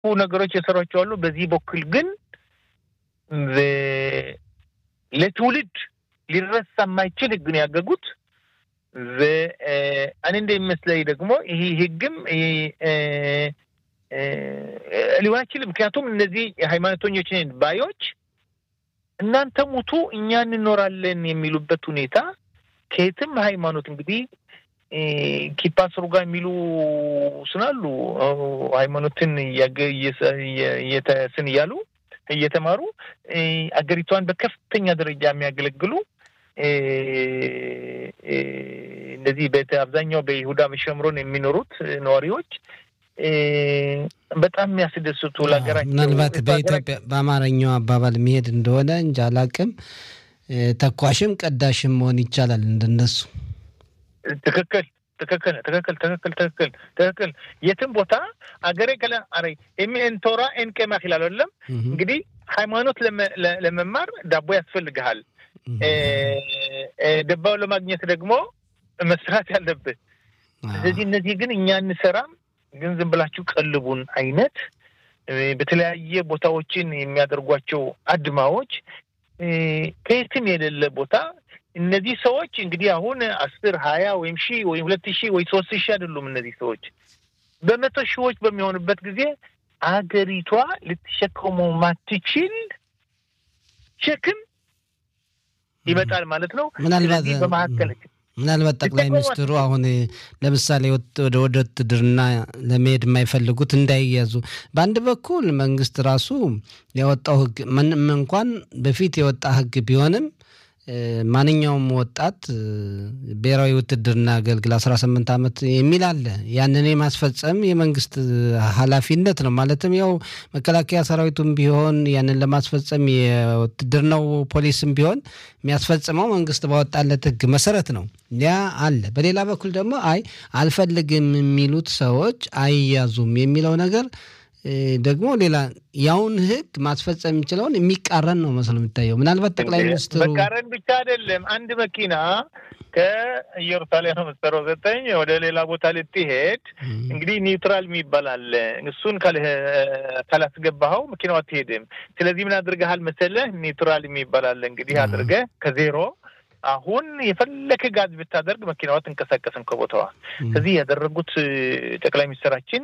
ነገሮች የሰሯቸው አሉ። በዚህ በኩል ግን ለትውልድ ሊረሳ የማይችል ህግ ነው ያገጉት። እኔ እንደሚመስለኝ ደግሞ ይህ ህግም ሊሆን አይችልም። ምክንያቱም እነዚህ ሃይማኖተኞች ባዮች እናንተ ሙቱ እኛ እንኖራለን የሚሉበት ሁኔታ ከየትም ሃይማኖት እንግዲህ ኪፓ ስሩ ጋር የሚሉ ስናሉ ሃይማኖትን ስን እያሉ እየተማሩ አገሪቷን በከፍተኛ ደረጃ የሚያገለግሉ እንደዚህ አብዛኛው በይሁዳ በሸምሮን የሚኖሩት ነዋሪዎች በጣም የሚያስደስቱ ለሀገራቸው ምናልባት በኢትዮጵያ በአማርኛው አባባል የሚሄድ እንደሆነ እንጂ አላቅም። ተኳሽም ቀዳሽም መሆን ይቻላል እንደነሱ። ትክክል ትክክል ትክክል ትክክል ትክክል ትክክል። የትም ቦታ አገሬ ከለ አረ ኤን ቶራ ኤን ቄማህ ይላል አይደለም። እንግዲህ ሃይማኖት ለመማር ዳቦ ያስፈልግሃል። ደባው ለማግኘት ደግሞ መስራት ያለብህ። ስለዚህ እነዚህ ግን እኛ እንሰራም ግን ዝም ብላችሁ ቀልቡን አይነት በተለያየ ቦታዎችን የሚያደርጓቸው አድማዎች ከየትም የሌለ ቦታ እነዚህ ሰዎች እንግዲህ አሁን አስር ሀያ ወይም ሺህ ወይም ሁለት ሺህ ወይ ሶስት ሺህ አይደሉም። እነዚህ ሰዎች በመቶ ሺዎች በሚሆንበት ጊዜ አገሪቷ ልትሸከመው ማትችል ሸክም ይመጣል ማለት ነው። ምናልባት በመካከል ምናልባት ጠቅላይ ሚኒስትሩ አሁን ለምሳሌ ወደ ውትድርና ለመሄድ የማይፈልጉት እንዳይያዙ በአንድ በኩል መንግስት ራሱ ያወጣው ሕግ ምንም እንኳን በፊት የወጣ ሕግ ቢሆንም ማንኛውም ወጣት ብሔራዊ ውትድርና አገልግል አስራ ስምንት ዓመት የሚል አለ። ያንን የማስፈጸም የመንግስት ኃላፊነት ነው። ማለትም ያው መከላከያ ሰራዊቱም ቢሆን ያንን ለማስፈጸም የውትድርናው ፖሊስም ቢሆን የሚያስፈጽመው መንግስት ባወጣለት ህግ መሰረት ነው። ያ አለ። በሌላ በኩል ደግሞ አይ አልፈልግም የሚሉት ሰዎች አይያዙም የሚለው ነገር ደግሞ ሌላ ያውን ህግ ማስፈጸም የሚችለውን የሚቃረን ነው መስሎ የሚታየው። ምናልባት ጠቅላይ ሚኒስትሩ መቃረን ብቻ አይደለም። አንድ መኪና ከኢየሩሳሌም ነው የምትሰራው ዘጠኝ ወደ ሌላ ቦታ ልትሄድ እንግዲህ ኒውትራል የሚባል አለ። እሱን ካላስገባኸው መኪናው አትሄድም። ስለዚህ ምን አድርገሃል መሰለህ? ኒውትራል የሚባል አለ። እንግዲህ አድርገህ ከዜሮ አሁን የፈለከ ጋዝ ብታደርግ መኪናዋ ትንቀሳቀስም ከቦታዋ። ከዚህ ያደረጉት ጠቅላይ ሚኒስትራችን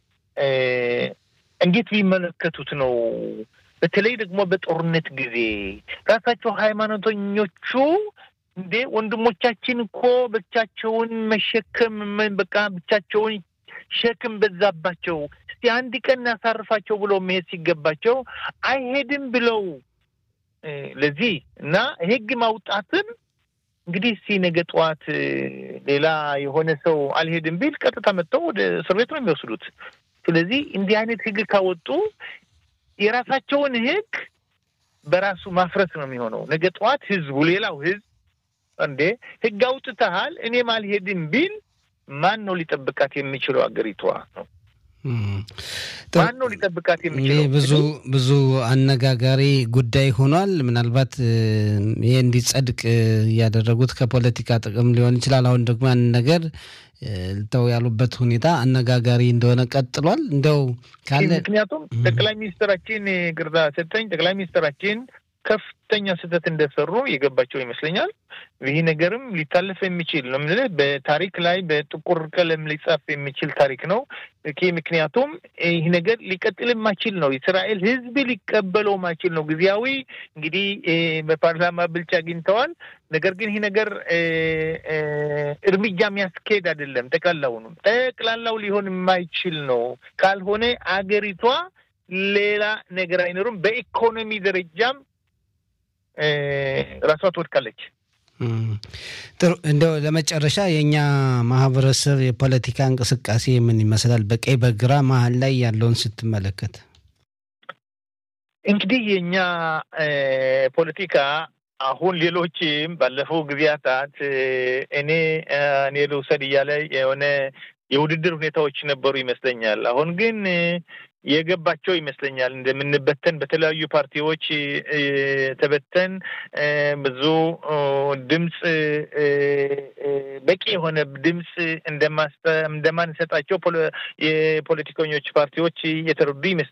እንዴት ቢመለከቱት ነው? በተለይ ደግሞ በጦርነት ጊዜ ራሳቸው ሃይማኖተኞቹ እንዴ ወንድሞቻችን እኮ ብቻቸውን መሸከም በቃ ብቻቸውን ሸክም በዛባቸው፣ እስቲ አንድ ቀን እናሳርፋቸው ብሎ መሄድ ሲገባቸው አይሄድም ብለው ለዚህ እና ህግ ማውጣትን እንግዲህ እስቲ ነገ ጠዋት ሌላ የሆነ ሰው አልሄድም ቢል ቀጥታ መጥተው ወደ እስር ቤት ነው የሚወስዱት። ስለዚህ እንዲህ አይነት ህግ ካወጡ የራሳቸውን ህግ በራሱ ማፍረስ ነው የሚሆነው። ነገ ጠዋት ህዝቡ ሌላው ህዝብ እንዴ ህግ አውጥተሃል እኔም አልሄድም ቢል ማን ነው ሊጠብቃት የሚችለው? አገሪቷ ነው ማን ነው ሊጠብቃት የሚችለው? ብዙ ብዙ አነጋጋሪ ጉዳይ ሆኗል። ምናልባት ይሄ እንዲጸድቅ ያደረጉት ከፖለቲካ ጥቅም ሊሆን ይችላል። አሁን ደግሞ ያን ነገር ልተው ያሉበት ሁኔታ አነጋጋሪ እንደሆነ ቀጥሏል። እንደው ካለ ምክንያቱም ጠቅላይ ሚኒስትራችን ግርዛ ሰጠኝ ጠቅላይ ሚኒስትራችን ከፍተኛ ስህተት እንደሰሩ የገባቸው ይመስለኛል። ይህ ነገርም ሊታለፍ የሚችል ነው የምልህ በታሪክ ላይ በጥቁር ቀለም ሊጻፍ የሚችል ታሪክ ነው። ምክንያቱም ይህ ነገር ሊቀጥል ማችል ነው። የእስራኤል ሕዝብ ሊቀበለው ማችል ነው። ጊዜያዊ እንግዲህ በፓርላማ ብልጫ አግኝተዋል። ነገር ግን ይህ ነገር እርምጃ የሚያስኬድ አይደለም። ጠቅላላውንም ጠቅላላው ሊሆን የማይችል ነው። ካልሆነ አገሪቷ ሌላ ነገር አይኖርም። በኢኮኖሚ ደረጃም ራሷ ትወድቃለች። ጥሩ እንደው ለመጨረሻ የእኛ ማህበረሰብ የፖለቲካ እንቅስቃሴ ምን ይመስላል? በቀኝ በግራ መሀል ላይ ያለውን ስትመለከት እንግዲህ የእኛ ፖለቲካ አሁን ሌሎችም ባለፈው ጊዜያታት እኔ እኔ ልውሰድ እያለ የሆነ የውድድር ሁኔታዎች ነበሩ ይመስለኛል። አሁን ግን የገባቸው ይመስለኛል። እንደምንበተን በተለያዩ ፓርቲዎች ተበተን ብዙ ድምፅ በቂ የሆነ ድምፅ እንደማንሰጣቸው የፖለቲከኞች ፓርቲዎች የተረዱ ይመስለኛል።